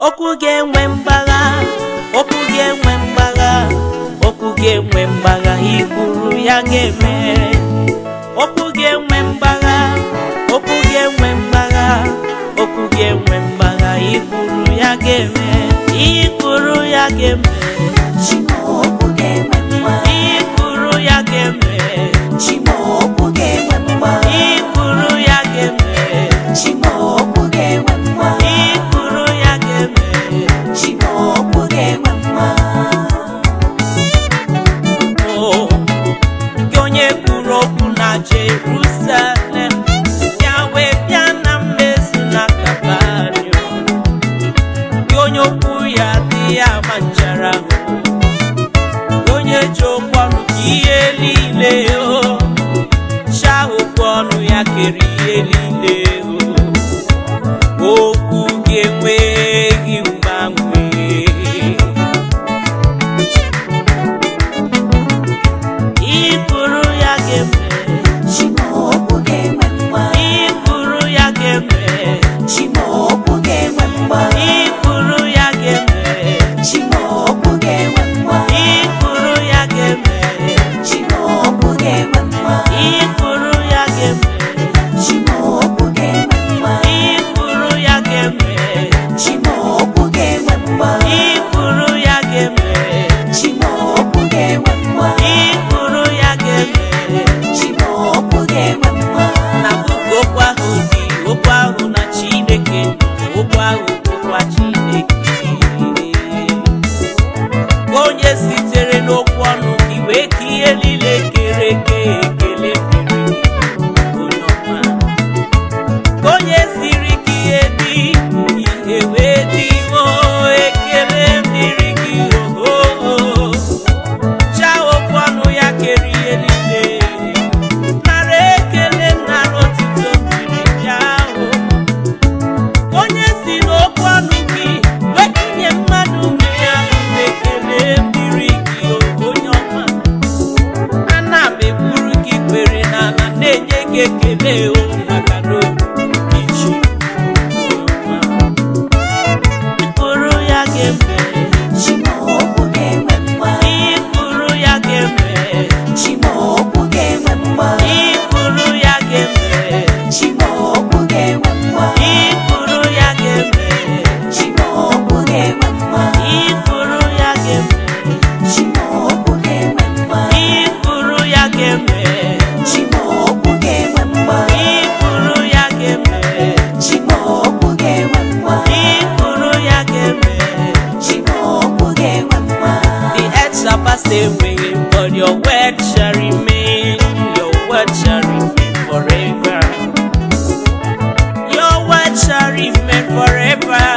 okwu ga-enwe mgbagha okwu ga-enwe mgbagha okwu ga-enwe mgbagha ikwuru ya ga-eme okwu ga-enwe mgbagha okwu ga-enwe mgbagha okwu ga-enwe mgbagha ikwuru ya ga-eme ihe kwuru ya ga-eme Chimookwu ga-enwe mgba ihe kwuru ya ga-eme Chimookwu ga-enwe mgba ihe kwuru ya ga-eme Chimookwu ga-enwe mgba ihe kwuru ya ga-eme Chimookwu ga-enwe mgba o gị onye kwuru okwu na Jerusalem ya wee bịa na mmezu na Kapanio gị onye okwu ya dị ya ma nchara gị onye ji okwu ọnụ ka ihe niile o chaa okwu ọnụ ya kere ihe niile o okwu gị enweghị mgbanwe Ikwuru ya ga-eme, Chimookwu ga-enwe mgba ikwuru ya ga-eme, Chimookwu ga-enwe mgba ikwuru ya ga-eme, Chimookwu ga-enwe mgba ikwuru ya ga-eme, Chimookwu ga-enwe mgba ikwuru ya ga-eme, Chimookwu ga-enwe mgba ikwuru ya ga-eme, Chimookwu ga-enwe mgba ikwuru ya ga-eme, Chimookwu ga-enwe mgba ikwuru ya ga-eme. Chimookwu ga-enwe mgba na buku okwu ahụ dị okwu ahụ na Chineke nọ okwu ahụ bụkwa Chineke onye sitere n'okwu ọnụ gị wee ka ihe niile kere eke ekele dịrị gị, onye ọma onye siri ka ihe dị ihe wee dị o ekele dịrị gị oho chaa okwu ọnụ ya kere ihe niile nara ekele nara otito dịrị ya ahụ onye si n'okwu ọnụ gị wetinye mmadụ ume ya ekele dịrị gị o, onye ọma ana m egburu gị kwere n'ala na-enye gị ekele o maka na obi gị chi onye ọma ikpụrụ ya ga-eme Chimookwu ga-enwe mgba ikpụrụ ya ga-eme Chimookwu ga-enwe mgba ikpụrụ ya ga-eme Chimookwu ga-enwe mgba Ikpuru ya ga-eme, Chimookwu ga-enwe mgba ikpuru ya ga-eme, Chimookwu ga-enwe mgba ikpuru ya ga-eme, Chimookwu ga-enwe mgba ikpuru ya ga-eme, Chimookwu ga-enwe mgba ikpuru ya ga-eme. Chimookwu ga-enwe mgba The earth shall pass away, but your word shall remain. Your word shall remain forever. Your word shall remain forever.